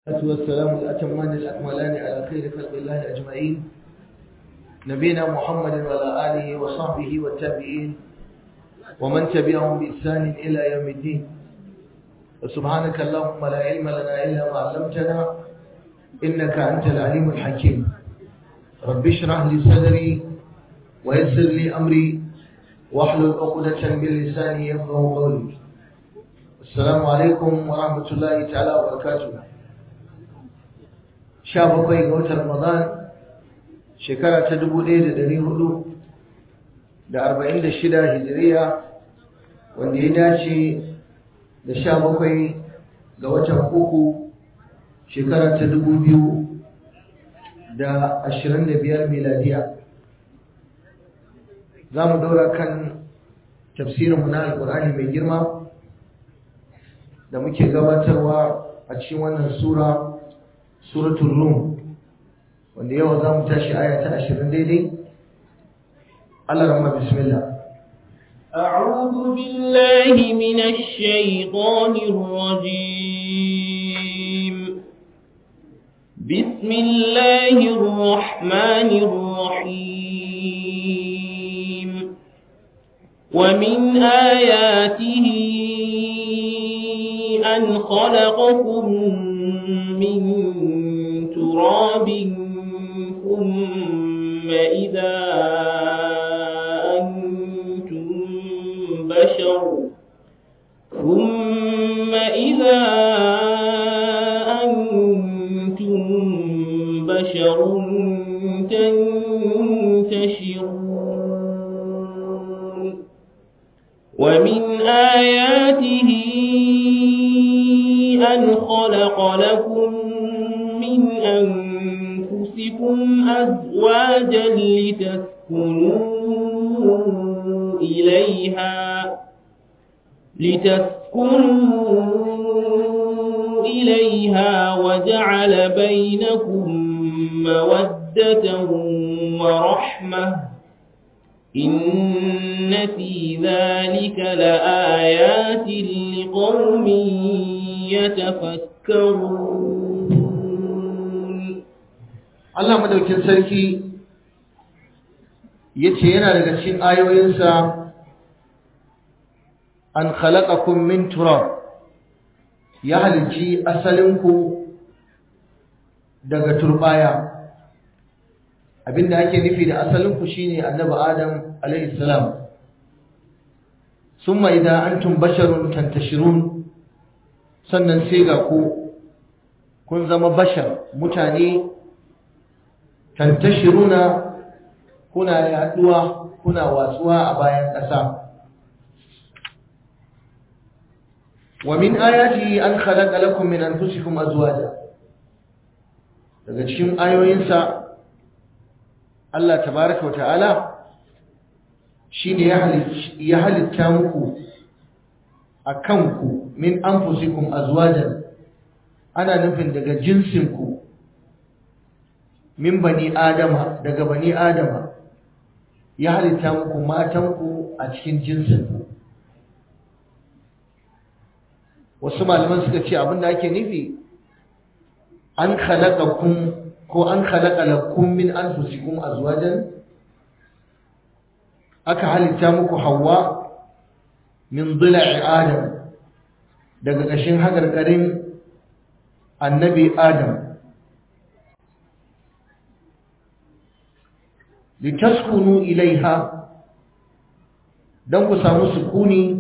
والصلاة والسلام الأتمان الأكملان على خير خلق الله أجمعين نبينا محمد وعلى آله وصحبه والتابعين ومن تبعهم بإحسان إلى يوم الدين وسبحانك اللهم لا علم لنا إلا ما علمتنا إنك أنت العليم الحكيم رب اشرح لي صدري ويسر لي أمري واحلل عقدة من لساني يفقهوا قولي السلام عليكم ورحمة الله تعالى وبركاته sha bakwai ga watan Ramadan shekara ta dubu ɗaya da ɗari hudu da arba'in da shida hijiriya wanda ya dace da sha bakwai ga watan uku shekara ta dubu biyu da ashirin da biyar miladiya za mu ɗora kan tafsirinmu na alƙur'ani mai girma da muke gabatarwa a cikin wannan sura suratul rum wanda yau za mu tashi aya ta ashirin daidai Allah rahma bismillah أعوذ بالله من الشيطان الرجيم بسم الله الرحمن الرحيم ومن آياته أن خلقكم من تراب ثم إذا أنتم بشر ثم إذا أنتم بشر تنتشرون ومن آياته أن خلق لكم من أنفسكم أزواجا لتسكنوا إليها لتسكنوا إليها وجعل بينكم مودة ورحمة إن في ذلك لآيات لقوم يتفكرون Allah madaukin sarki yace yana daga cikin ayoyinsa an khalaqakum min turab ya halicci asalinku daga turbaya abinda ake nufi da asalinku shine annabi adam alayhi salam summa idan antum basharun tantashirun sannan sai ga ku kun zama bashar mutane tantashiruna kuna yaduwa kuna watsuwa a bayan ƙasa wa min ayati an khalaqa lakum min anfusikum azwaja daga cikin ayoyinsa Allah tabaaraka wa ta'ala shine ya halitta muku akan ku min anfusikum azwajan ana nufin daga jinsinku min bani adama daga bani adama ya halitta muku matanku a cikin jinsinku wasu malaman suka ce abinda ake nufi an khalaqakum ko an khalaqa lakum min anfusikum azwajan aka halitta muku hawa min dhila'i adam daga ƙashin hagargarin annabi adam litaskunu ilaiha don ku samu sukuni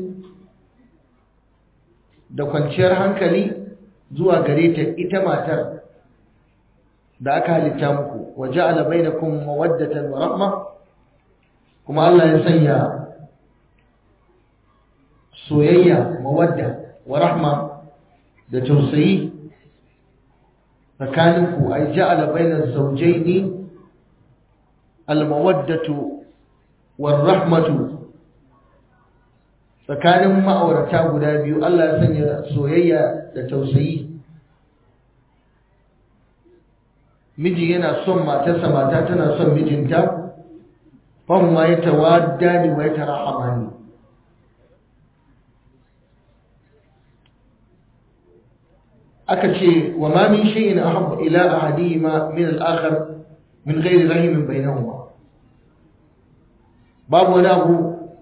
da kwanciyar hankali zuwa gare ta ita matar da aka halitta muku waje alabai da kuma mawaddatan wa rahma kuma Allah ya sanya soyayya mawadda wa rahma da tausayi tsakaninku ai ja'ala bainaz zawjaini almawaddatu warahmatu tsakanin ma'aurata guda biyu Allah ya sanya soyayya da tausayi miji yana son matarsa mata tana son mijinta fahim ma ya tawadda ni wa ya tarahamani aka ce wa ma min shay'in ahabba ila ahadihima min al-akhar min ghairi rahimin bainahuma babu wani abu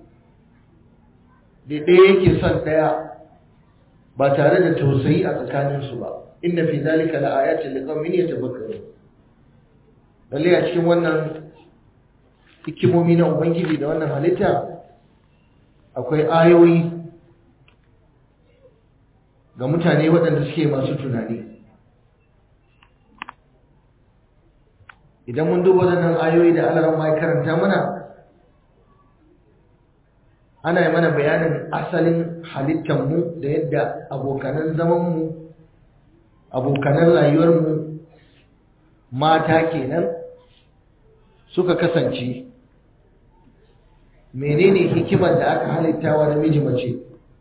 da ɗaya yake son ɗaya ba tare da tausayi a tsakaninsu ba inna fi zalika la ayatin liqaumin yatafakkarun lalle a cikin wannan hikimomi na ubangiji da wannan halitta akwai ayoyi ga mutane waɗanda suke masu tunani idan mun duba waɗannan ayoyi da Allah ma ya karanta mana ana yi mana bayanin asalin halittanmu da yadda abokanan zamanmu abokanan rayuwarmu mata kenan suka kasance menene hikimar da aka halittawa da miji mace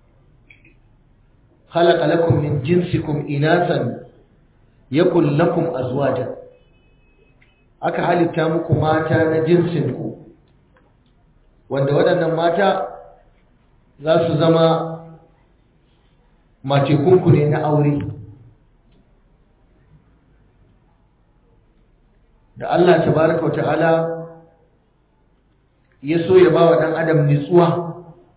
khalaqa lakum min jinsikum inasan yakul lakum azwaja aka halitta muku mata na jinsinku wanda waɗannan mata za su zama matekunku ne na aure da Allah tabaraka wa ta'ala ya so ya ba wa ɗan adam nitsuwa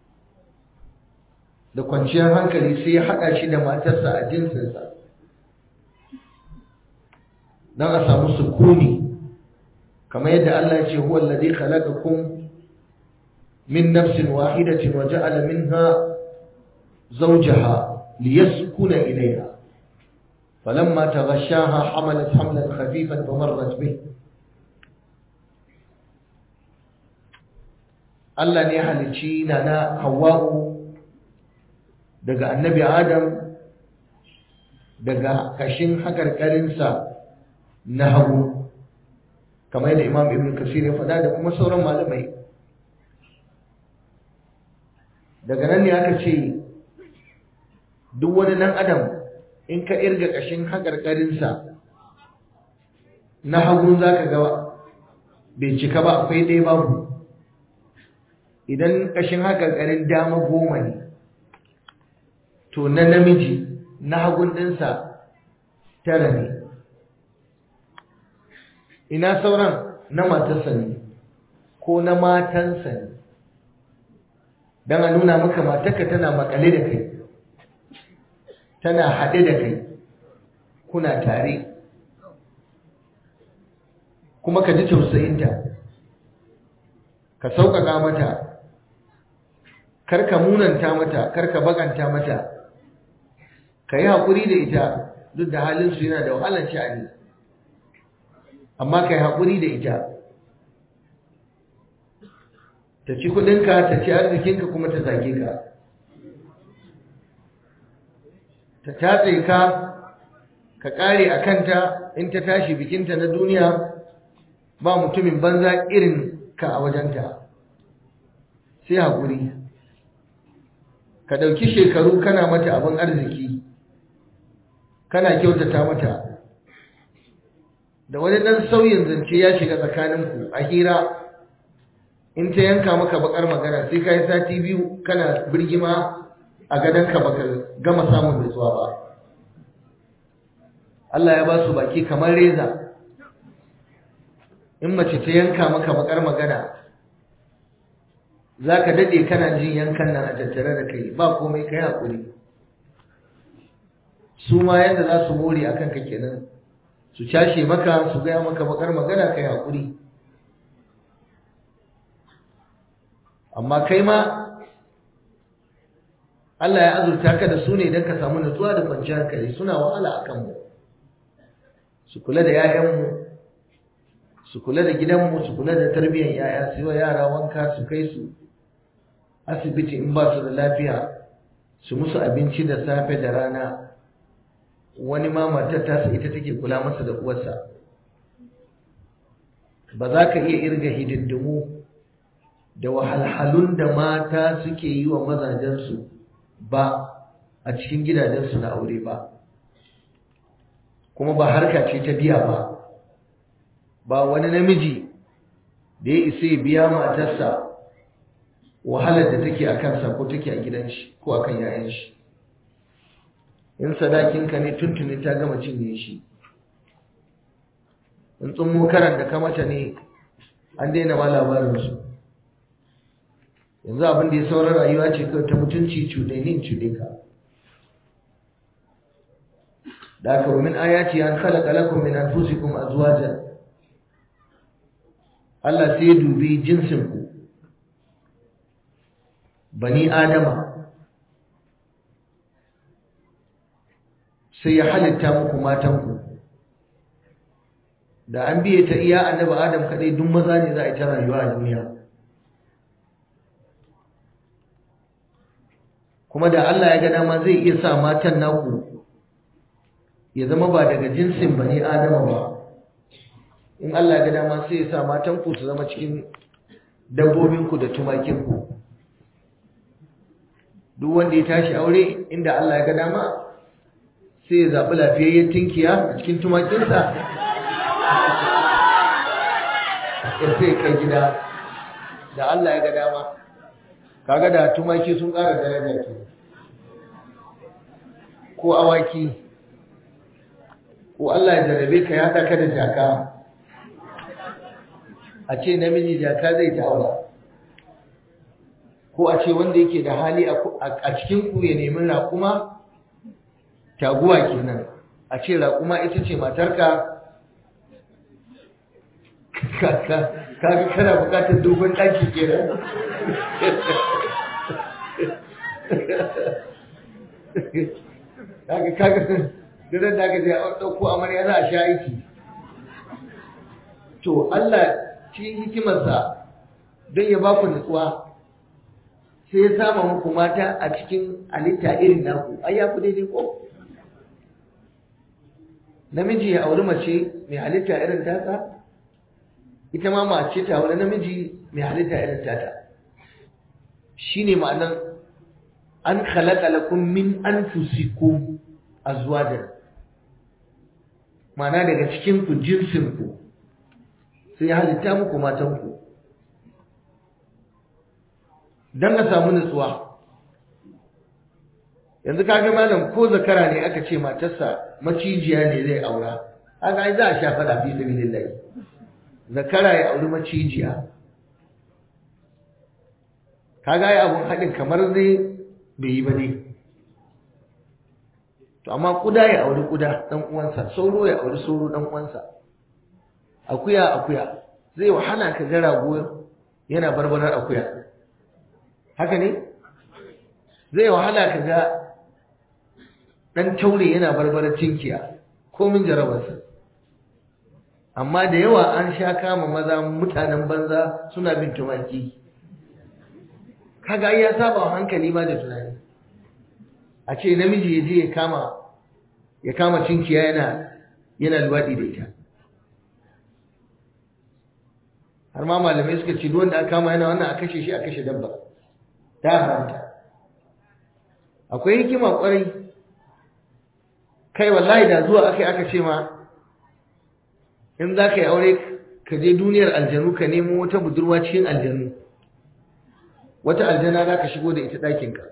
da kwanciyar hankali sai ya haɗa shi da matarsa a jinsinsa don a samu sukuni kamar yadda Allah ya ce huwa alladhi khalaqakum min nafsin wahidatin wa ja'ala minha zawjaha liyaskuna ilayha فلما تغشاها حملت حملا خفيفا فمرت به Allah ne halicci na na Hawwa'u daga annabi Adam daga kashin hakarkarinsa na hagu kamar yadda Imam Ibn Kasir ya faɗa da kuma sauran malamai daga nan ne aka ce duk wani nan Adam in ka irga kashin hakarkarinsa na hagu zaka ga bai cika ba akwai ɗaya babu idan ƙashin haƙarƙarin dama goma ne to na namiji na hagun ɗinsa tara ne ina sauran na matarsa ne ko na matansa ne don a nuna maka matarka tana makale da kai tana haɗe da kai kuna tare kuma ka ji tausayinta ka sauƙaƙa mata karka munanta mata karka baganta mata ka yi haƙuri da ita duk da halinsu yana da wahalar sha'ani amma ka yi haƙuri da ita ta ci kuɗinka ta ci arzikinka kuma ta zage ka ta tatse ka ka ƙare a kanta in ta tashi bikinta na duniya ba mutumin banza irin ka a wajenta sai haƙuri ka ɗauki shekaru kana mata abin arziki kana kyautata mata da wani ɗan sauyin zance ya shiga tsakaninku a hira in ta yanka maka bakar magana sai ka yi sati biyu kana birgima a gadonka baka gama samun nutsuwa ba Allah ya ba su baki kamar reza in mace ta yanka maka bakar magana za ka daɗe kana jin yankan nan a tattare da kai ba komai kai haƙuri su ma yadda za su more a kanka kenan su cashe maka su gaya maka bakar magana kai haƙuri amma kai ma Allah ya azurta ka da su ne don ka samu nutsuwa da kwanciyar hankali suna wahala a kanmu su kula da 'ya'yanmu su kula da gidanmu su kula da tarbiyyar 'ya'ya su yi wa yara wanka su kai su asibiti in ba su da lafiya su musu abinci da safe da rana wani ma matar tasa ita take kula masa da uwarsa ba za ka iya irga hidindimu da wahalhalun da mata suke yi wa mazajensu ba a cikin gidajensu na aure ba kuma ba harka ce ta biya ba ba wani namiji da ya isa ya biya matarsa wahalar da take a kansa ko take a gidan shi ko a kan yayan shi in sadakinka ne tuntuni ta gama cinye shi in tsummo karan da ka mata ne an daina ma labarinsu yanzu abin da ya sauran rayuwa ce kawai ta mutunci cuɗainin cuɗe ka da aka min ayati an khalaqa lakum min anfusikum azwajan Allah sai ya dubi jinsin ku bani adama sai ya halitta muku matanku da an biye ta iya annabi adam kadai duk maza ne za a yi ta rayuwa a duniya kuma da Allah ya ga dama zai iya sa matan naku ya zama ba daga jinsin bani adama ba in Allah ya ga dama sai ya sa matan ku su zama cikin dabbobinku da tumakinku duk wanda ya tashi aure inda Allah ya ga dama sai ya zaɓi lafiyayyen tinkiya a cikin tumakinsa ya sai kai gida da Allah ya ga dama kaga da tumaki sun ƙara daraja ke ko awaki ko Allah ya jarabe ka ya haɗa da jaka a ce namiji jaka zai ta aura ko a ce wanda yake da hali a cikin ku ya nemi raƙuma taguwa kenan a ce raƙuma ita ce matarka kaga kana bukatar dogon ɗaki kenan kaga kaga daren da aka je a ɗauko amarya za a sha aiki to Allah cikin hikimarsa don ya ba ku nutsuwa sai ya sama muku mata a cikin halitta irin naku ai ya ku daidai ko namiji ya auri mace mai halitta irin tasa ita ma mace ta auri namiji mai halitta irin tata shine ma'anar an khalaqa lakum min anfusikum azwajan ma'ana daga cikin ku jinsin ku sai ya halitta muku matan ku dan a samu nutsuwa yanzu kaga malam ko zakara ne aka ce matarsa macijiya ne zai aura haka ai za a sha fada fi sabilillah zakara ya auri macijiya kaga ai abun hadin kamar zai bai yi ba ne to amma kuda ya auri kuda dan uwansa sauro ya auri sauro dan uwansa akuya akuya zai wahala ka ga rago yana barbarar akuya haka ne zai wahala ka ga ɗan taure yana barbarar cinkiya komin jarabarsa amma da yawa an sha kama maza mutanen banza suna bin tumaki kaga ya saba hankali ma da tunani a ce namiji ya je ya kama ya kama cinkiya yana yana luwaɗi da ita har ma malamai suka ce duk wanda aka kama yana wannan a kashe shi a kashe dabba ta haramta akwai hikima kwarai kai wallahi da zuwa aka aka ce ma in za ka yi aure ka je duniyar aljanu ka nemo wata budurwa cikin aljanu wata aljana za ka shigo da ita ɗakinka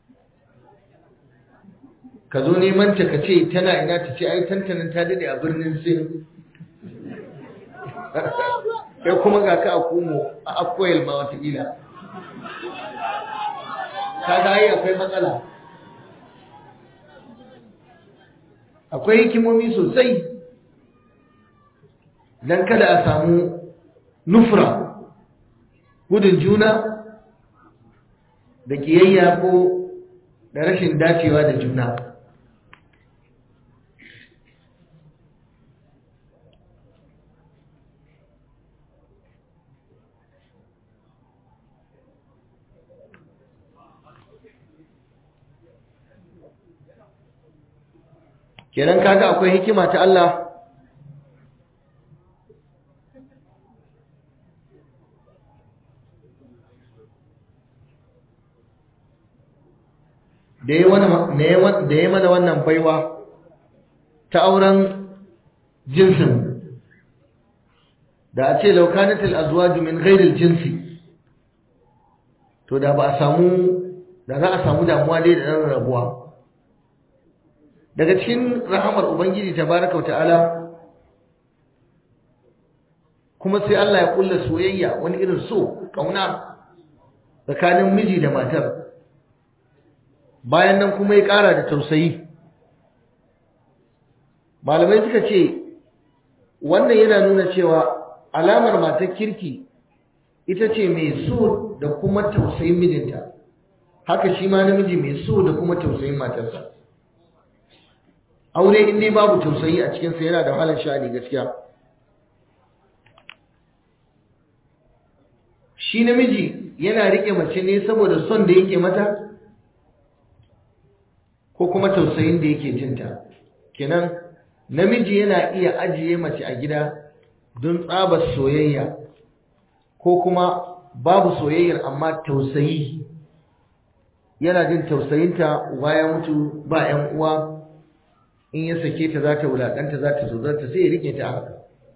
ka zo neman ta ka ce tana ina ta ce ai tantanin ta dade a birnin sin kai kuma ga ka a kumo a akwai ma watakila kaga ai akwai matsala akwai hikimomi sosai don kada a samu nufra gudun juna da kiyayya ko da rashin dacewa da juna kenan kaga akwai hikima ta Allah da ya mana wannan baiwa ta auren jinsin da a ce laukanatul azwaju min ghairil jinsi to da ba a samu da za a samu damuwa dai da ɗan rabuwa daga cikin rahamar ubangiji tabaraka ta'ala kuma sai Allah ya kulla soyayya wani irin so kauna tsakanin miji da matar bayan nan kuma ya ƙara da tausayi malamai suka ce wannan yana nuna cewa alamar matar kirki ita ce mai so da kuma tausayin mijinta haka shi ma namiji mai so da kuma tausayin matarsa aure in dai babu tausayi a cikinsa yana da wahalar sha'ani gaskiya shi namiji yana riƙe mace ne saboda son da yake mata ko kuma tausayin da yake jinta kenan namiji yana iya ajiye mace a gida don tsabar soyayya ko kuma babu soyayyar amma tausayi yana jin tausayinta uba ya mutu ba 'yan uwa in ya sake ta za ta wulaƙanta za ta zozarta sai ya rike ta haka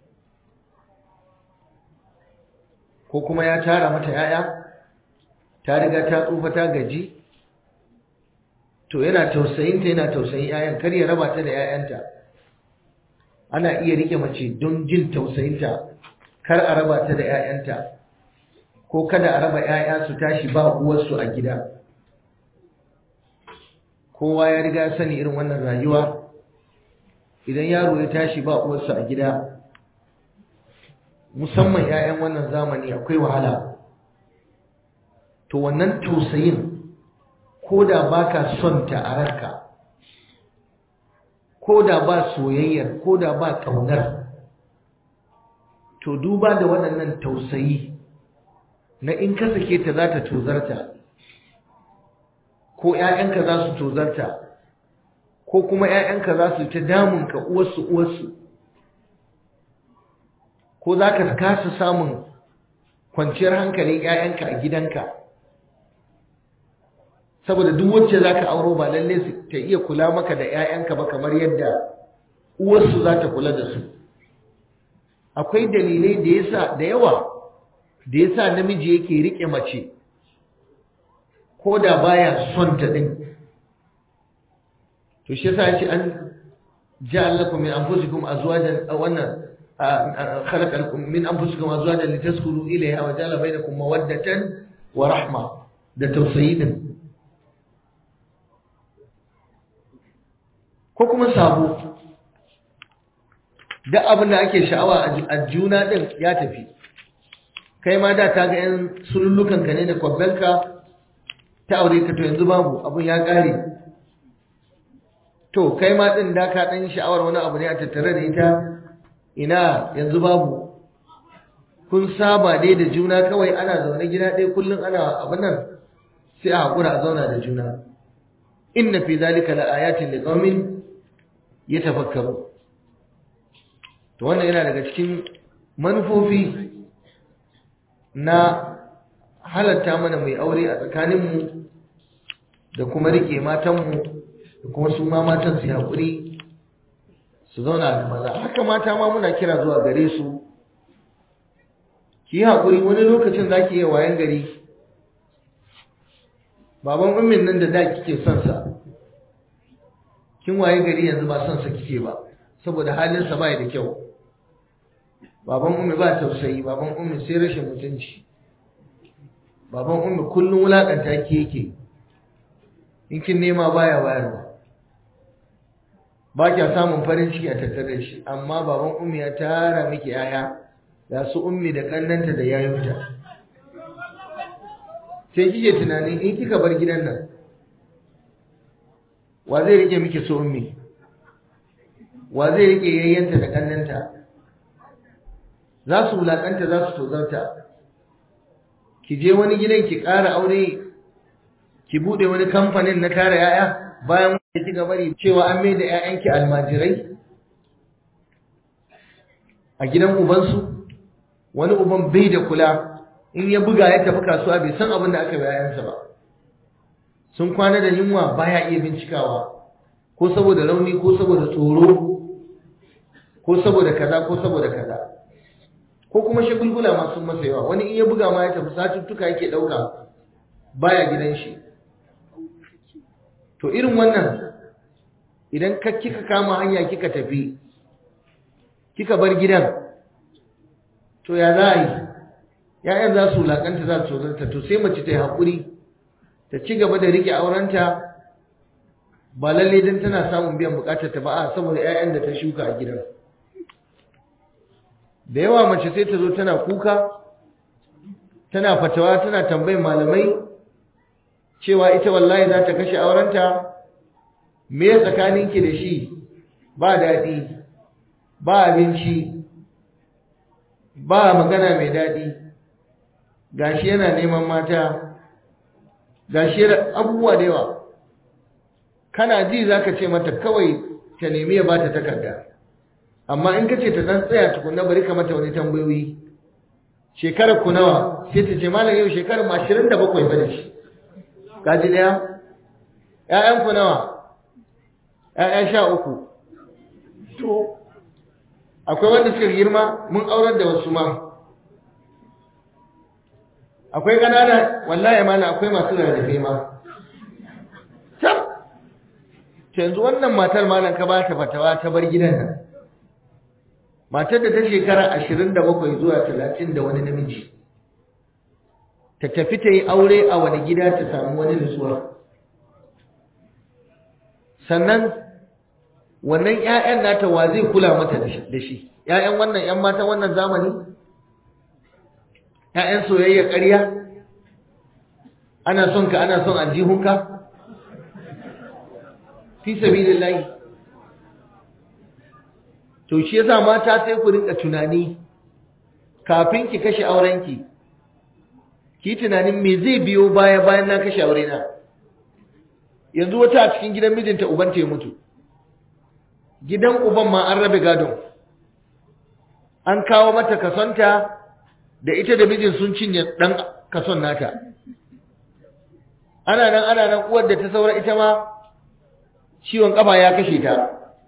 ko kuma ya tara mata 'ya'ya ta riga ta tsufa ta gaji to yana tausayinta yana tausayin 'ya'yan kar ya raba ta da 'ya'yanta ana iya rike mace don jin tausayinta kar a raba ta da 'ya'yanta ko kada a raba 'ya'ya su tashi ba uwarsu a gida kowa ya riga sani irin wannan rayuwa idan yaro ya tashi ba uwarsa a gida musamman 'ya'yan wannan zamani akwai wahala to wannan tausayin ko da baka son ta a ranka ko da ba soyayyar ko da ba ƙaunar to duba da waɗannan tausayi na in ka sake ta za ta tozarta ko ‘ya'yanka za su tozarta ko kuma ‘ya'yanka za su ta damunka uwarsu uwarsu ko za ka kasa samun kwanciyar hankalin ‘ya'yanka a gidanka saboda duk wacce za ka auro ba lalle ta iya kula maka da 'ya'yanka ba kamar yadda uwarsu za ta kula da su akwai dalilai da yasa da yawa da yasa namiji yake rike mace ko da baya son ta din to shi yasa yace an ja'al lakum min anfusikum azwajan aw wannan khalaqa lakum min anfusikum azwajan litaskunu ilayha wa ja'ala bainakum mawaddatan wa rahma da tausayi din ko kuma sabo duk abin da ake sha'awa a juna din ya tafi kai ma da ta ga yan sulullukan ka ne da kwabbanka ta aure ka to yanzu babu abin ya kare to kai ma din da ka dan sha'awar wani abu ne a tattare da ita ina yanzu babu kun saba dai da juna kawai ana zaune gida ɗaya kullum ana abin nan sai a haƙura a zauna da juna inna fi zalika la ayatin liqaumin yatafakkaru to wannan yana daga cikin manufofi na halatta mana mai aure a tsakaninmu da kuma rike matanmu da kuma su ma matan su haƙuri su zauna da maza haka mata ma muna kira zuwa gare su ki yi haƙuri wani lokacin za ki iya wayan gari baban ummin nan da da kike son sa kin waye gari yanzu ba son sa kike ba saboda halin sa bai da kyau baban ummi ba tausayi baban ummi sai rashin mutunci baban ummi kullun wulakanta ki yake in kin nema baya bayarwa ba kya samun farin ciki a tattare shi amma baban ummi ya tara miki yaya da su ummi da kannanta da yayunta sai kike tunanin in kika bar gidan nan wa zai rike miki so ummi wa zai rike yayyanta da kannanta za su wulakanta za su tozarta ki je wani gidan ki ƙara aure ki bude wani kamfanin na tara yaya bayan wanda kika bari cewa an mai da ƴaƴanki almajirai a gidan ubansu wani uban bai da kula in ya buga ya tafi kasuwa bai san abin da aka yi yayansa ba sun kwana da yunwa baya iya bincikawa ko saboda rauni ko saboda tsoro ko saboda kaza ko saboda kaza ko kuma shagulgula masu masa yawa wani in ya buga ma ya tafi satuttuka yake ɗauka baya gidan shi to irin wannan idan ka kika kama hanya kika tafi kika bar gidan to ya za a yi ‘ya'yan za su wulaƙanta za su tsorata to sai mace ta yi haƙuri ta ci gaba da riƙe aurenta ba lalle don tana samun biyan buƙatar ta ba a saboda ‘ya'yan da ta shuka a gidan da yawa mace sai ta zo tana kuka tana fatawa tana tambayin malamai cewa ita wallahi za ta kashe aurenta me tsakaninki da shi ba daɗi ba abinci ba magana mai daɗi gashi yana neman mata gashi abubuwa da yawa kana ji za ka ce mata kawai ta nemi ya ba ta takarda amma in ka ce ta ɗan tsaya tukunna bari ka mata wani tambayoyi shekarar ku nawa sai ta ce malam yau shekarar ma ashirin da bakwai ba da shi kaji ɗaya ‘ya'yan ku nawa ‘ya'ya sha uku to akwai wanda suka girma mun aurar da wasu ma akwai ƙanana wallahi mana akwai masu rarrafe ma tab yanzu wannan matar malam ka ba ta fatawa ta bar gidan nan matar da ta shekara ashirin da bakwai zuwa talatin da wani namiji ta tafi ta yi aure a wani gida ta samu wani nutsuwa sannan wannan 'ya'yan nata wa zai kula mata da shi 'ya'yan wannan 'yan matan wannan zamani 'ya'yan soyayya ƙarya ana son ka ana son aljihunka fi sabilillahi to shi yasa mata sai ku rinka tunani kafin ki kashe aurenki ki tunanin me zai biyo baya bayan na kashe aure na yanzu wata a cikin gidan mijinta uban ta mutu gidan uban ma an rabe gadon an kawo mata kasonta da ita da mijin sun cinye dan kason nata ana nan ana nan uwar da ta saura ita ma ciwon kafa ya kashe ta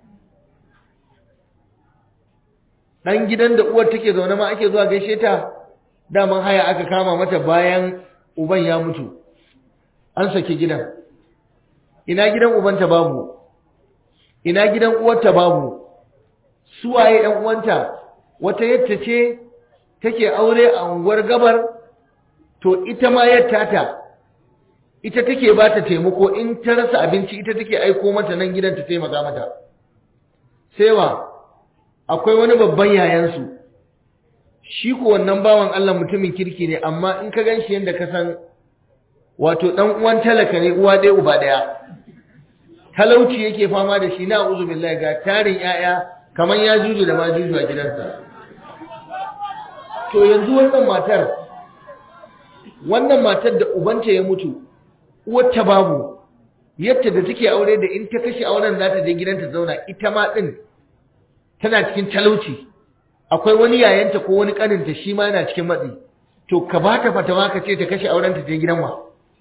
dan gidan da uwar take zaune ma ake zuwa gaishe ta daman haya aka kama mata bayan uban ya mutu an saki gidan ina gidan ubanta babu ina gidan uwarta babu suwaye ɗan uwanta wata yadda ce take aure a unguwar gabar to ita ma yadda ta ita take ba ta taimako in ta rasa abinci ita take aiko mata nan gidan ta taimaka mata sai wa akwai wani babban yayansu shi ko wannan bawan Allah mutumin kirki ne amma in ka ganshi yanda ka san wato dan uwan talaka ne uwa ɗaya uba ɗaya talauci yake fama da shi na uzu billahi ga tarin yaya kamar ya juju da ma juju a gidansa to yanzu wannan matar wannan matar da ubanta ya mutu uwarta babu yadda da take aure da in ta kashe auren za ta je gidanta zauna ita ma din tana cikin talauci akwai wani yayanta ko wani kaninta shi ma yana cikin matsi to ka ba ta fatawa ka ce ta kashe auren ta je gidan wa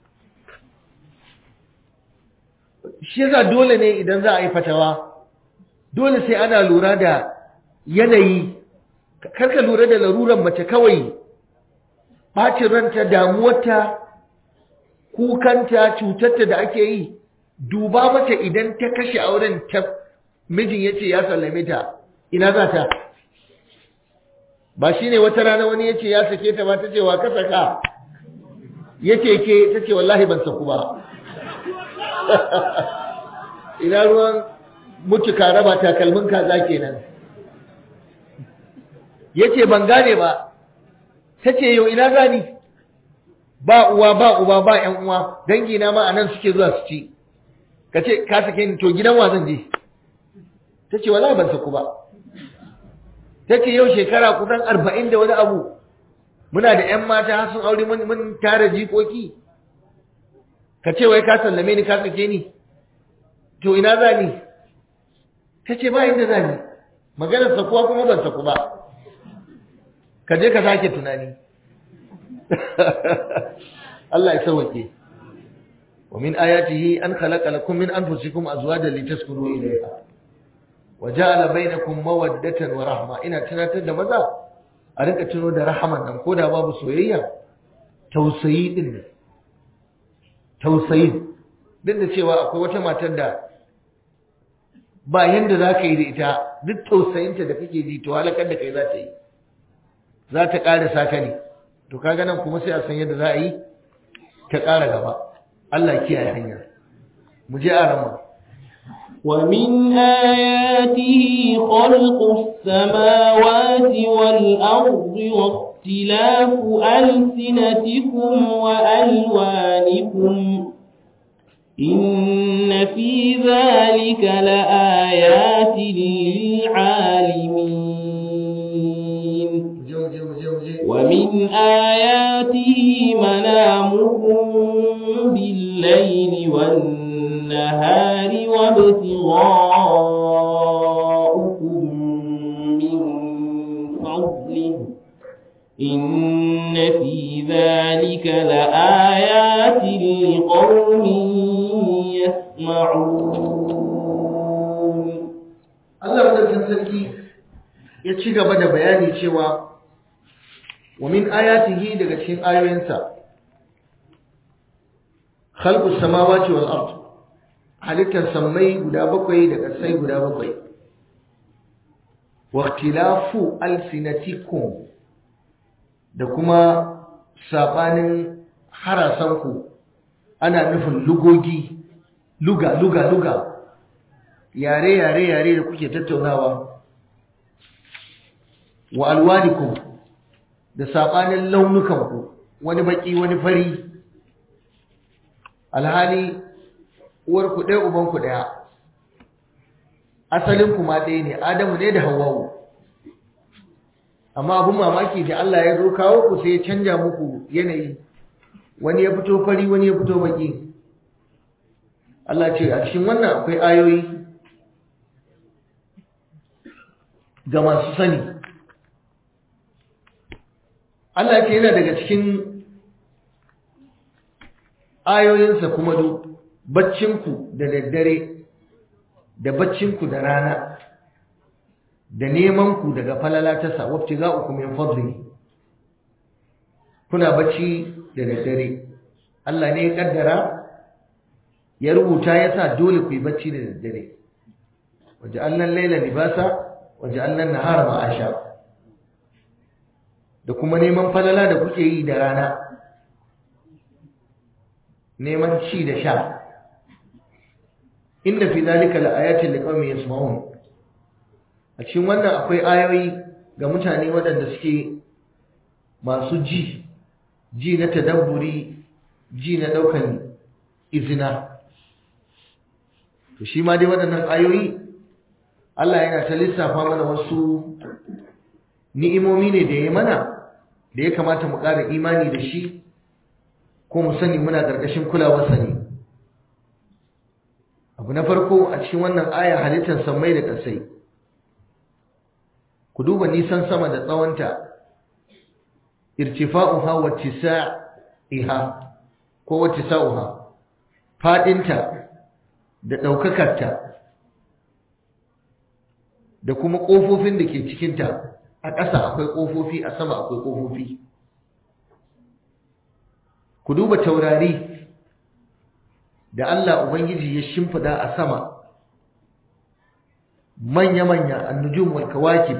shi yasa dole ne idan za a yi fatawa dole sai ana lura da yanayi karka lura da laruran mace kawai ɓacin ranta damuwarta kukanta cutarta da ake yi duba mata idan ta kashe auren ta mijin ya ce ya sallame ta ina za ta ba shi ne wata rana wani ya ce ya sake ta ba ta ce wa ka saka ya ce ke ta ce wallahi ban saku ba ina ruwan mutu ka raba takalmin kaza kenan yace ban gane ba tace yau ina gani ba uwa ba uba ba ƴan uwa dangi na ma anan suke zuwa su ci kace ka sake ni to gidan wa zan je tace wallahi ban saku ba tace yau shekara kusan 40 da wani abu muna da ƴan mata har sun aure mun mun tare jikoki kace wai ka sallame ni ka sake ni to ina za ni ta ce ba inda za ni maganar sakuwa kuma ban saku ba ka je ka sake tunani Allah ya sauke wa min ayatihi an khalaqa lakum min anfusikum azwajan litaskunu ilayha wa ja'ala bainakum mawaddatan wa rahma ina tunatar da maza a rinka tuno da rahaman nan koda babu soyayya tausayi din ne tausayi duk da cewa akwai wata matar da ba yanda za ka yi da ita duk tausayinta da kake ji to halakar da kai za ta yi za ta ƙara saka ne to kaga nan kuma sai a san yadda za a yi ta ƙara gaba Allah kiyaye hanya mu je a rama ومن آياته خلق السماوات والأرض واختلاف ألسنتكم وألوانكم إن في ذلك لآيات للعالمين ومن آياته منامكم بالليل والنهار وابتغاؤكم من فضله إن في ذلك لآيات لقوم يسمعون Allah madaukakin sarki ya ci gaba da bayani cewa wa min ayatihi daga cikin ayoyinsa khalqus samawati wal ard halittar sammai guda bakwai da ƙasai guda bakwai wa ikhtilafu alsinatikum da kuma sabanin harasanku ana nufin lugogi luga luga luga yare yare yare da kuke tattaunawa wa alwanikum da sabanin launukanku wani baki wani fari alhali uwar ku ɗaya uban ku ɗaya asalin ku ma ɗaya ne adamu ne da hawwa'u amma abun mamaki da Allah ya zo kawo ku sai ya canja muku yanayi wani ya fito fari wani ya fito baki Allah ce a cikin wannan akwai ayoyi ga masu sani Allah ce yana daga cikin ayoyinsa kuma duk baccinku da daddare da baccinku da rana da nemanku daga falala ta sa wabci za uku min fadli kuna bacci da daddare Allah ne ya kaddara ya rubuta ya sa dole ku yi bacci da daddare waje allan laila libasa waje allan nahara ma'asha da kuma neman falala da kuke yi da rana neman ci da sha inda fi zalika laayatin liqaumin yasma'un a cikin wannan akwai ayoyi ga mutane waɗanda suke masu ji ji na tadabburi ji na ɗaukan izina to shi ma dai waɗannan ayoyi Allah yana ta lissafa mana wasu ni'imomi ne da ya mana da ya kamata mu ƙara imani da shi ko mu sani muna ƙarƙashin kulawarsa ne abu na farko a cikin wannan aya halittar sammai da ƙasai ku duba nisan sama da tsawonta irtifa'uha wa tisa'iha ko wa tisa'uha fadinta da ɗaukakarta da kuma ƙofofin da ke cikinta a ƙasa akwai ƙofofi a sama akwai ƙofofi ku duba taurari da Allah Ubangiji ya shimfida a sama manya-manya annujum wal kawakib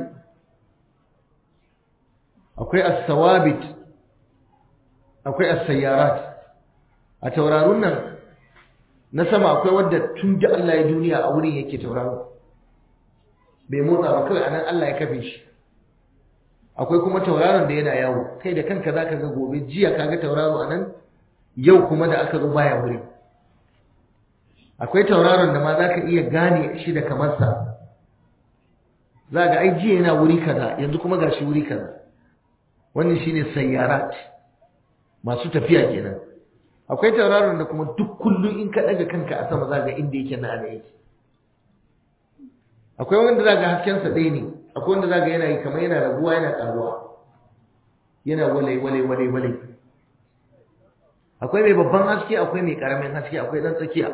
akwai as-sawabit akwai as-sayyarat a taurarun nan na sama akwai wadda tun da Allah ya duniya a wurin yake tauraro bai motsa ba kawai anan Allah ya kafe shi akwai kuma tauraron da yana yawo kai da kanka zaka ga gobe jiya kaga tauraro anan yau kuma da aka zo baya wurin akwai tauraron da ma zaka iya gane shi da kamarsa za ga ai jiya yana wuri kaza yanzu kuma gashi wuri kaza wannan shine sayyarat masu tafiya kenan akwai tauraron da kuma duk kullum in ka daga kanka a sama za ga inda yake na ana yake akwai wanda za ga haskensa ɗaya ne akwai wanda za ga yana yi kamar yana raguwa yana ƙaruwa yana wale wale wale wale akwai mai babban haske akwai mai ƙaramin haske akwai ɗan tsakiya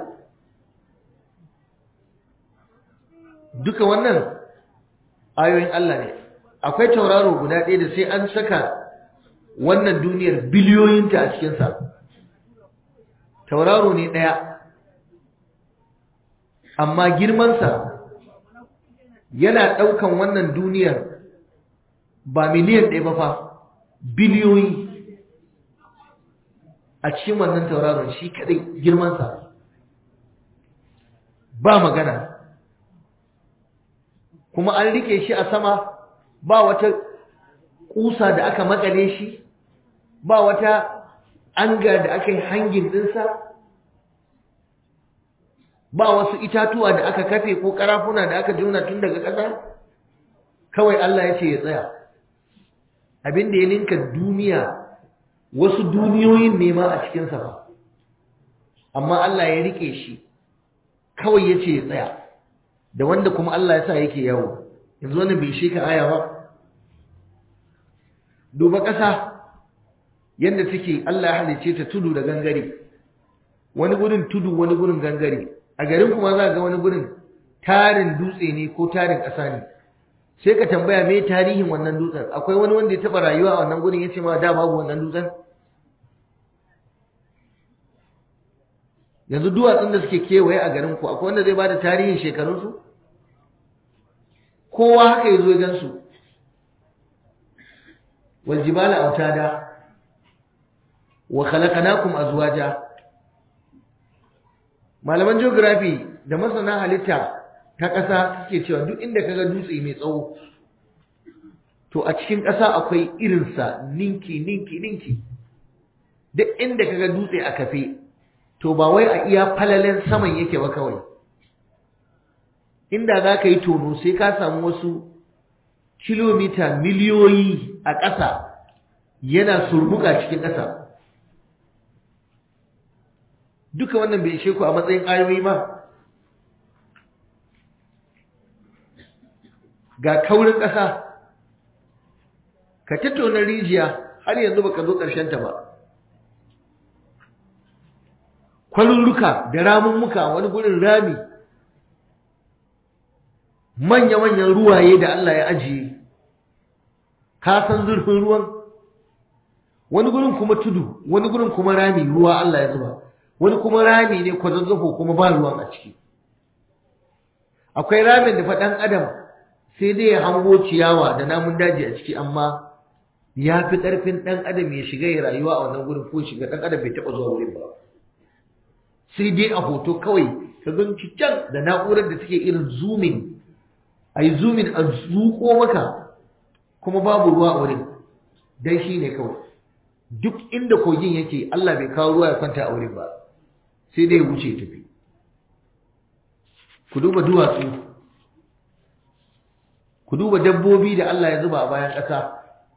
duka wannan ayoyin Allah ne akwai tauraro guda ɗaya da sai an saka wannan duniyar biliyoyinta a cikinsa tauraro ne ɗaya amma girmansa yana ɗaukan wannan duniyar ba miliyan ɗaya ba fa biliyoyi a cikin wannan tauraron shi kaɗai girmansa ba magana kuma an rike shi a sama ba wata ƙusa da aka makale shi ba wata anga da aka yi hangin ɗinsa ba wasu itatuwa da aka kafe ko karafuna da aka juna tun daga ƙasa kawai Allah ya ce ya tsaya abin da ya ninka duniya wasu duniyoyin nema a cikinsa ba amma Allah ya rike shi kawai ya ce ya tsaya da wanda kuma Allah ya sa yake yawo yanzu wannan bai shi ka aya ba duba ƙasa yadda take Allah ya halice ta tudu da gangare wani gurin tudu wani gurin gangare a garin kuma za ga wani gurin tarin dutse ne ko tarin ƙasa ne sai ka tambaya me tarihin wannan dutsen akwai wani wanda ya taɓa rayuwa a wannan gurin ya ce ma da babu wannan dutsen yanzu duwatsun da suke kewaye a garin ku akwai wanda zai bada tarihin shekarunsu kowa haka ya zo ya gansu wal jibala autada wa khalaqnakum azwaja malaman geography da masana halitta ta ƙasa suke cewa duk inda kaga dutse mai tsawo to a cikin ƙasa akwai irinsa ninki ninki ninki duk inda kaga dutse a kafe to ba wai a iya falalen saman yake ba kawai inda za ka yi tono sai ka samu wasu kilomita miliyoyi a ƙasa yana surbuka cikin ƙasa duka wannan bai ishe ku a matsayin ayoyi ba ga kaurin ƙasa ka tattauna rijiya har yanzu baka zo ƙarshen ta ba kwalurruka da ramummuka wani gurin rami manya-manyan ruwaye da Allah ya ajiye ka san zurfin ruwan wani gurin kuma tudu wani gurin kuma rami ruwa Allah ya zuba wani kuma rami ne kwazazzafo kuma ba ruwan a ciki akwai ramin da faɗan adam sai dai ya hango ciyawa da namun daji a ciki amma ya fi ƙarfin ɗan adam ya shiga ya rayuwa a wannan gurin ko shiga ɗan adam bai taɓa zuwa wurin ba sai dai a hoto kawai ka gan can da na'urar da take irin zooming a yi zooming a zuƙo maka kuma babu ruwa a wurin dan shi ne kawai duk inda kogin yake Allah bai kawo ruwa ya kwanta a wurin ba sai dai ya wuce tafi ku duba duwatsu ku duba dabbobi da Allah ya zuba a bayan ƙasa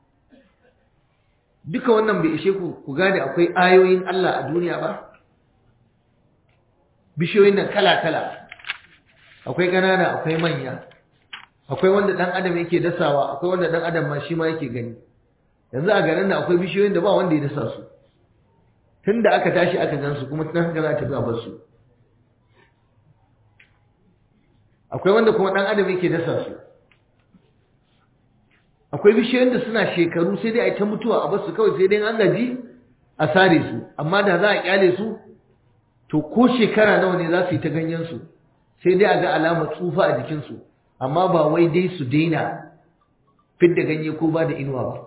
duka wannan bai ishe ku ku gane akwai ayoyin Allah a duniya ba bishiyoyin nan kala-kala akwai ƙanana akwai manya akwai wanda ɗan adam yake dasawa akwai wanda ɗan adam ma shi ma yake gani yanzu a garin nan akwai bishiyoyin da ba wanda ya dasa su tun da aka tashi aka gan su kuma tun haka za ta fi a su akwai wanda kuma ɗan adam yake dasa su akwai bishiyoyin da suna shekaru sai dai a ta mutuwa a basu kawai sai dai an gaji a sare su amma da za a kyale su to ko shekara nawa ne za su yi ta ganyen su sai dai a ga alamar tsufa a jikinsu amma ba wai dai su daina fidda ganye ko ba da inuwa ba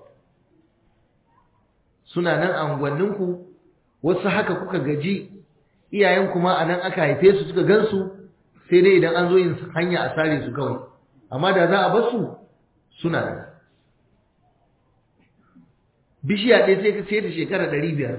suna nan a unguwanninku wasu haka kuka gaji iyayen kuma a nan aka haife su suka gansu sai dai idan an zo yin hanya a sare su kawai amma da za a bar su suna nan bishiya ɗaya sai ka sai ta shekara ɗari biyar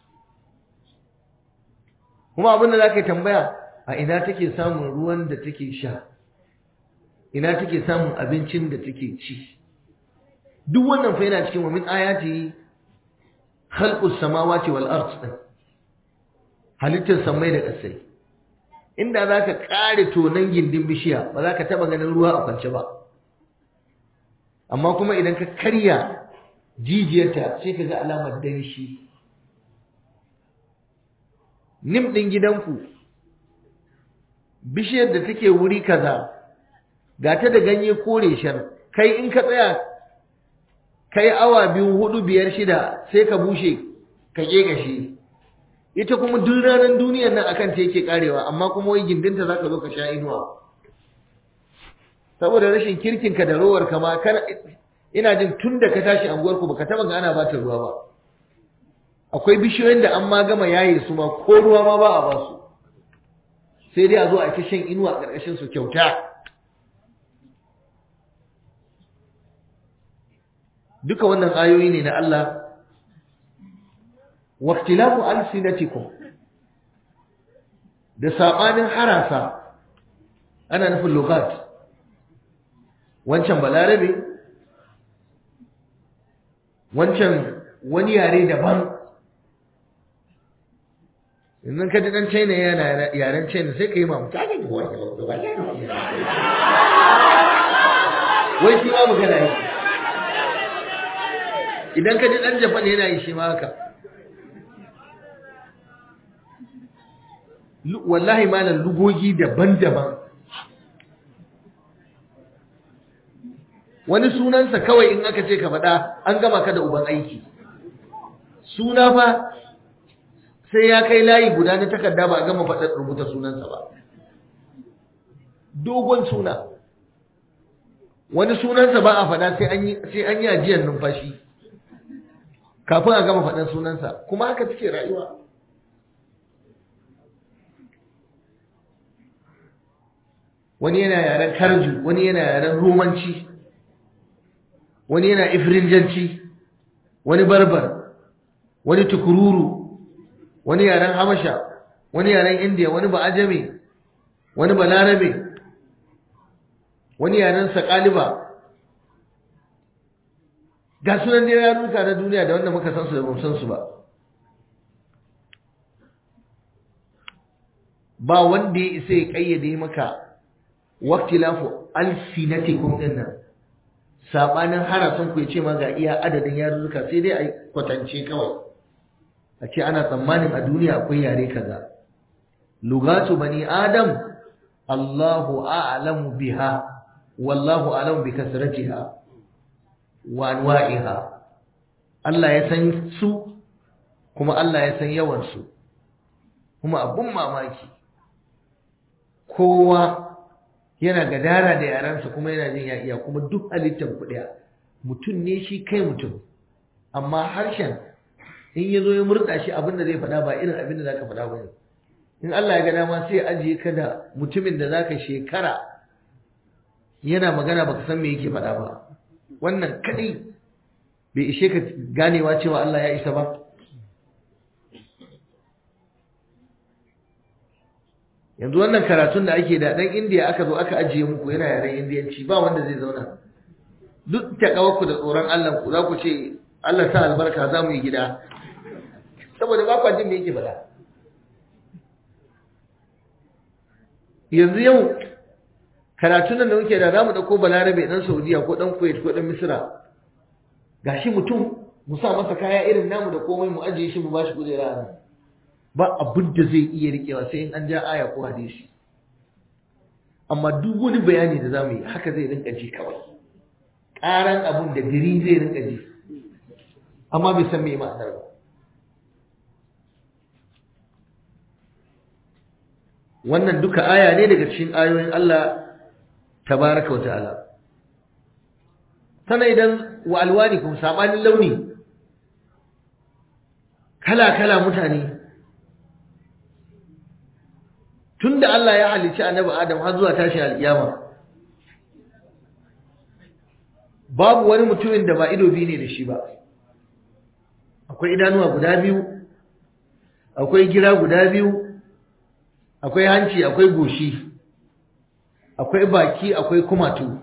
kuma abin da za ka tambaya a ina take samun ruwan da take sha ina take samun abincin da take ci duk wannan fa yana cikin wa min ayati khalqus samawati wal ard din halittar samai da ƙasai inda zaka kare tonan gindin bishiya ba za ka taba ganin ruwa a kwance ba amma kuma idan ka karya jijiyarta sai ka ga alamar danshi nim ɗin gidanku bishiyar da take wuri kaza ga ta da ganye kore shar kai in ka tsaya kai awa biyu hudu biyar shida sai ka bushe ka ƙeƙashe ita kuma duk ranar duniyar nan akan ta yake karewa amma kuma wai gindinta za ka zo ka sha inuwa saboda rashin kirkinka da rowar kama kana ina jin tun da ka tashi anguwarku baka taba ga ana bata ruwa ba akwai bishiyoyin da an ma gama yaye su ma ko ruwa ma ba a ba su sai dai a zo a ta shan inuwa a ƙarƙashin su kyauta duka wannan ayoyi ne na Allah waqtilafu alsinatikum da sabanin harasa ana nufin lugat wancan balarabe wancan wani yare daban idan ka ji dan China yana yaren China sai ka yi mamu ta gani wai shi ma magana yi idan ka ji dan Japan yana yi shi ma haka wallahi malam lugogi daban-daban wani sunansa kawai in aka ce ka faɗa an gama ka da uban aiki suna fa sai ya kai layi guda na takarda ba a gama faɗar rubuta sunansa ba dogon suna wani sunansa ba a faɗa sai an yi ajiyar numfashi kafin a gama faɗar sunansa kuma haka take rayuwa wani yana yaren karju wani yana yaren romanci wani yana ifrinjanci wani barbar wani tukururu wani yaren habasha wani yaren indiya wani ba ajami wani ba larabe wani yaren sakaliba ga sunan da yaruka na duniya da wanda muka san su da ba san su ba ba wanda ya isa ya kayyade maka waqtilafu alsinatikum dinnan sabanin harasan ku yace ma ga iya adadin yarurruka sai dai a kwatance kawai a ce ana tsammanin a duniya akwai yare kaza lugatu bani adam Allahu a'lamu biha wallahu a'lamu bi kasratiha wa anwa'iha Allah ya san su kuma Allah ya san yawan su kuma abun mamaki kowa yana gadara da yaransa kuma yana jin ya iya kuma duk halittar kuɗiya mutum ne shi kai mutum amma harshen in ya zo ya murɗa shi abin da zai faɗa ba irin abin da za ka faɗa ba ne in Allah ya ga dama sai ajiye ka da mutumin da za ka shekara yana magana baka san me yake faɗa ba wannan kaɗai bai ishe ka ganewa cewa Allah ya isa ba yanzu wannan karatun da ake da dan indiya aka zo aka ajiye muku yana yaren indiyanci ba wanda zai zauna duk takawarku da tsoron Allah ku za ku ce Allah sa albarka za mu yi gida saboda ba kwa jin me yake faɗa yanzu yau karatun nan da muke da za mu ɗauko balarabe ɗan saudiya ko ɗan kuwait ko ɗan misira gashi mutum mu sa masa kaya irin namu da komai mu ajiye shi mu ba shi kujera nan ba abin da zai iya riƙewa sai in an ja aya ko hadisi amma duk wani bayani da za mu yi haka zai rinka ji kawai ƙaran abun da gari zai rinka ji amma bai san me ma'anar ba wannan duka aya ne daga cikin ayoyin Allah tabaraka wa ta'ala sana idan wa alwanikum sabanin launi kala kala mutane tunda Allah ya halicci annabi Adam har zuwa tashin alkiyama babu wani mutumin da ba ido biyu ne da shi ba akwai idanuwa guda biyu akwai gira guda biyu akwai hanci akwai goshi akwai baki akwai kumatu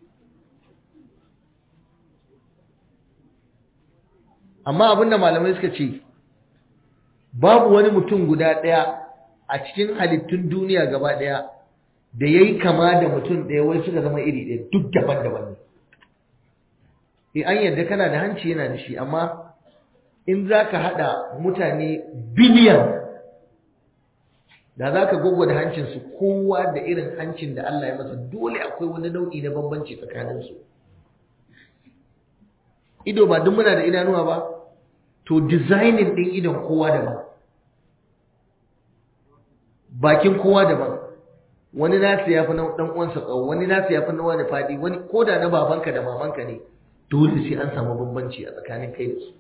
amma abinda malamai suka ce babu wani mutum guda ɗaya a cikin halittun duniya gaba ɗaya da ya yi kama da mutum ɗaya wai suka zama iri ɗaya duk daban-daban ne e an yadda kana da hanci yana da shi amma in za ka haɗa mutane biliyan da za ka da hancinsu kowa da irin hancin da Allah ya masa dole akwai wani nau'i na bambanci tsakaninsu ido ba duk muna da idanuwa ba to designing ɗin idon kowa daban bakin kowa daban wani nasu ya fi na ɗan uwansa tsawo wani nasu ya fi na wani faɗi wani ko da na babanka da mamanka ne dole sai an samu bambanci a tsakanin kai da su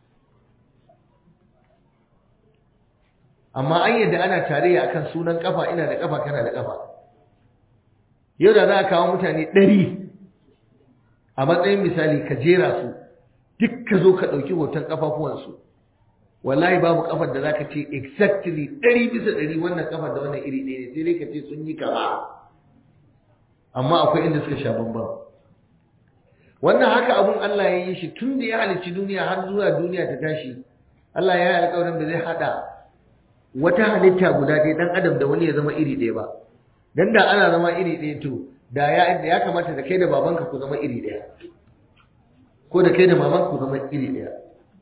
amma an yadda ana tarayya akan sunan kafa ina da kafa kana da kafa yau da za a kawo mutane ɗari a matsayin misali ka jera su duk ka zo ka ɗauki hoton ƙafafuwansu wallahi babu kafar da za ka ce exactly ɗari bisa ɗari wannan kafar da wannan iri ɗaya ne sai dai ka ce sun yi kama amma akwai inda suka sha bambam wannan haka abun Allah ya yi shi tun da ya halicci duniya har zuwa duniya ta tashi Allah ya yi alƙawarin da zai haɗa wata halitta guda ɗaya ɗan adam da wani ya zama iri ɗaya ba dan da ana zama iri ɗaya to da ya ya kamata da kai da babanka ku zama iri ɗaya ko da kai da mamanka ku zama iri ɗaya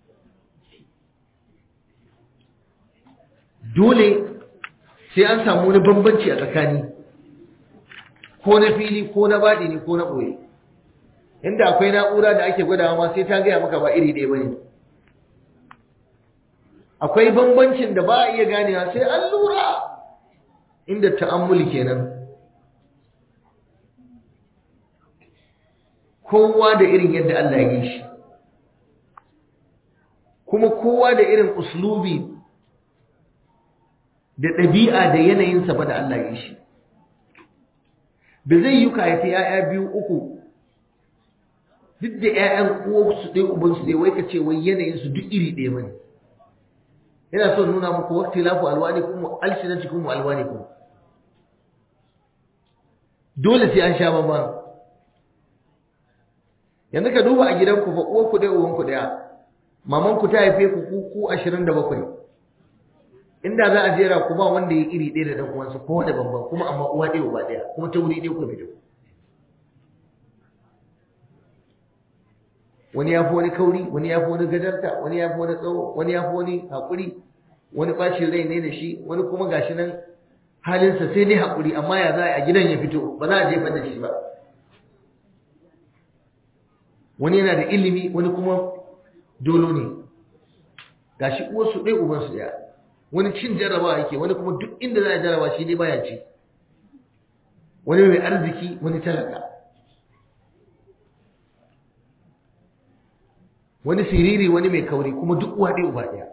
dole sai an samu wani bambanci a tsakani ko na fili ko na baɗi ne ko na ɓoye inda akwai na'ura da ake gwadawa ma sai ta gaya maka ba iri ɗaya ba ne akwai bambancin da ba a iya ganewa sai an lura inda ta'ammuli kenan kowa da irin yadda Allah ya yi shi kuma kowa da irin uslubi da ɗabi'a da yanayinsa ba da Allah ya yi shi da zai yi ka haifi ‘ya'ya biyu uku duk da ‘ya'yan uwansu ɗaya ubansu ɗaya wai ka ce wai yanayinsu duk iri ɗaya ba ne yana so nuna muku wakti lafu alwani kuma alsinanci kuma alwani kuma dole sai an sha bambam yanzu ka duba a gidanku fa uwanku ɗaya uwanku ɗaya mamanku ta haife ku ku ku ashirin da bakwai inda za a jera ku ba wanda ya iri ɗaya da ɗan uwansa ko da bambam kuma amma uwa ɗaya uba ɗaya kuma ta wuri ɗaya ku fito wani ya fi wani kauri wani ya fi wani gajarta wani ya fi wani tsawo wani ya fi wani haƙuri wani ɓacin rai ne da shi wani kuma gashi nan halinsa sai dai haƙuri amma ya za a gidan ya fito ba za a jefa da shi ba wani yana da ilimi wani kuma dolo ne gashi uwarsu ɗaya ubansu ɗaya wani cin jarrabawa yake wani kuma duk inda za a jarraba shi ne baya ci wani mai arziki wani talaka wani siriri wani mai kauri kuma duk uwa ɗaya uba ɗaya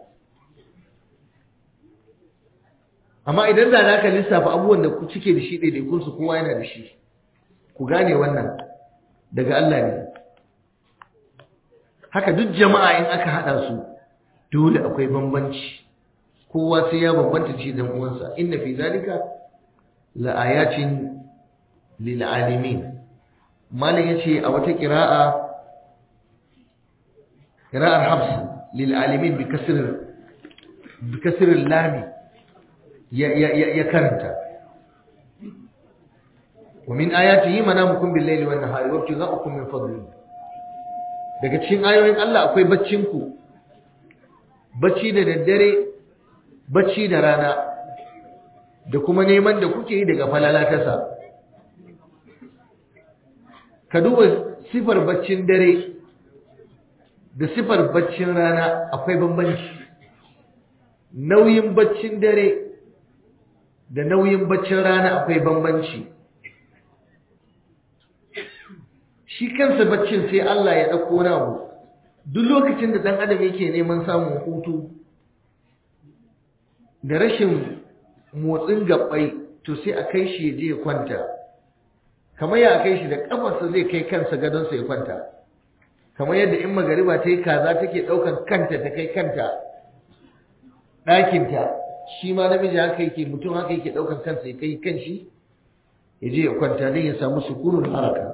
amma idan da za ka lissafa abubuwan da ku cike da shi ɗaiɗaikunsu kowa yana da shi ku gane wannan daga Allah ne haka duk jama'a in aka haɗa su dole akwai bambanci kowa sai ya bambanta ci dan uwansa inna fi zalika la ayatin lil alimin malam yace a wata qira'a qira'ar habs lil alimin bi kasr bi kasr lam ya ya ya karanta wa min ayatihi manamukum bil layli wan nahari wa ibtigha'ukum min fadlihi daga cikin ayoyin Allah akwai baccin ku bacci da daddare bacci da rana da kuma neman da kuke yi daga falala tasa ka duba sifar baccin dare da sifar baccin rana akwai bambanci nauyin baccin dare da nauyin baccin rana akwai bambanci shi kansa baccin sai Allah ya ɗauko namu duk lokacin da ɗan adam yake neman samun hutu da rashin motsin gabbai to sai a kai shi ya je ya kwanta kamar ya kai shi da kafarsa zai kai kansa gadonsa ya kwanta kamar yadda in magariba ta yi kaza take ɗaukan kanta ta kai kanta ɗakinta shi ma namiji haka yake mutum haka yake ɗaukan kansa ya kai kanshi ya je ya kwanta don ya samu sukunin haraka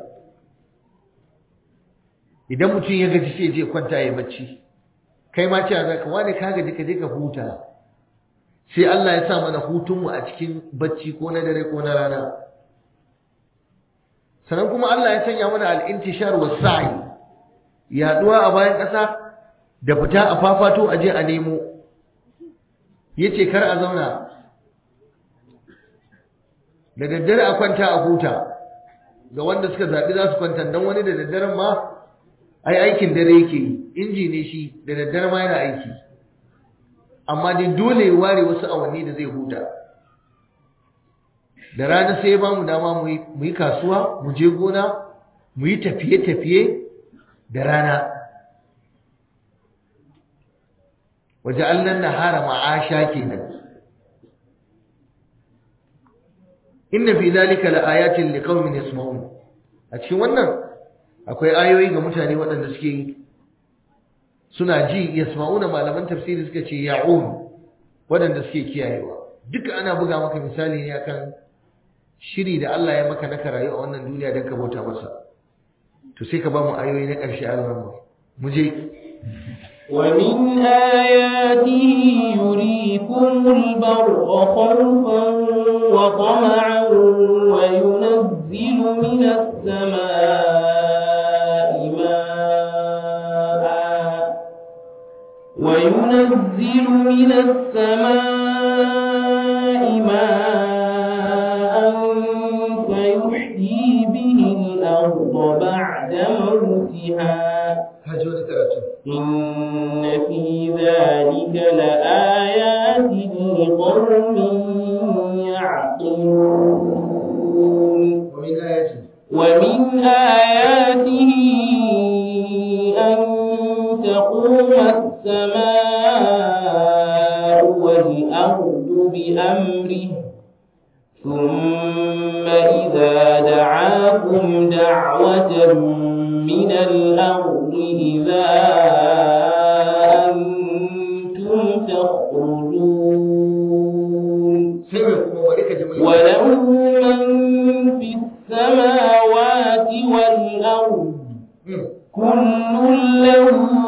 idan mutum ya gaji sai ya je kwanta ya bacci kai ma cewa za ka wani ka gaji ka je ka huta sai Allah ya sa mana hutunmu a cikin bacci ko na dare ko na rana sannan kuma Allah ya sanya mana al'intishar wa sa'i yaduwa a bayan ƙasa da fita a fafato a je a nemo yace kar a zauna da daddare a kwanta a huta ga wanda suka zaɓi za su kwanta don wani da daddaren ma ai aikin dare yake yi inji ne shi da daddare ma yana aiki amma dai dole ya ware wasu awanni da zai huta da rana sai ya ba mu dama mu yi kasuwa mu je gona mu yi tafiye-tafiye da rana waje allan nahara ma'asha kenan inna fi zalika laayatin liqaumin yasma'un a cikin wannan akwai ayoyi ga mutane waɗanda suke suna ji yasma'una malaman tafsiri suka ce ya'un waɗanda suke kiyayewa duka ana buga maka misali ne akan shiri da Allah ya maka na rayu a wannan duniya don ka bauta masa to sai ka ba mu ayoyi na ƙarshe a mu je ومن آياته يريكم البرق خوفا وطمعا وينزل من السماء ماء وينزل من السماء ماء فيحيي به الأرض بعد موتها إن في ذلك لآيات لقوم يعقلون ومن آياته ومن آياته أن تقوم السماء والأرض بأمره ثم إذا دعاكم دعوة من الأرض إذا أنتم تخرجون وله من في السماوات والأرض كل له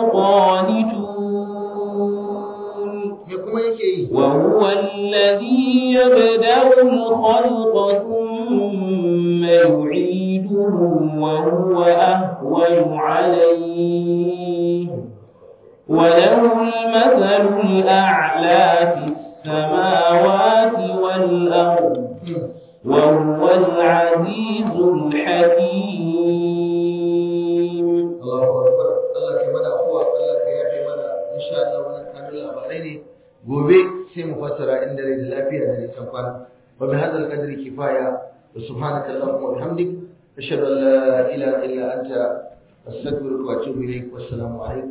قانتون وهو الذي يبدأ الخلق ثم يعيده وهو أهون عليه وله المثل الأعلى في السماوات والأرض وهو العزيز الحكيم Allahu akbar Allah ka mana afuwa Allah ka yafe mana insha Allah wannan kanun labarai ne gobe sai mu fassara inda rai da lafiya da nisan kwana wa bi hadal qadri kifaya wa subhanaka allahumma wa bihamdik ashhadu an la ilaha illa anta astaghfiruka wa atubu ilaik wassalamu alaikum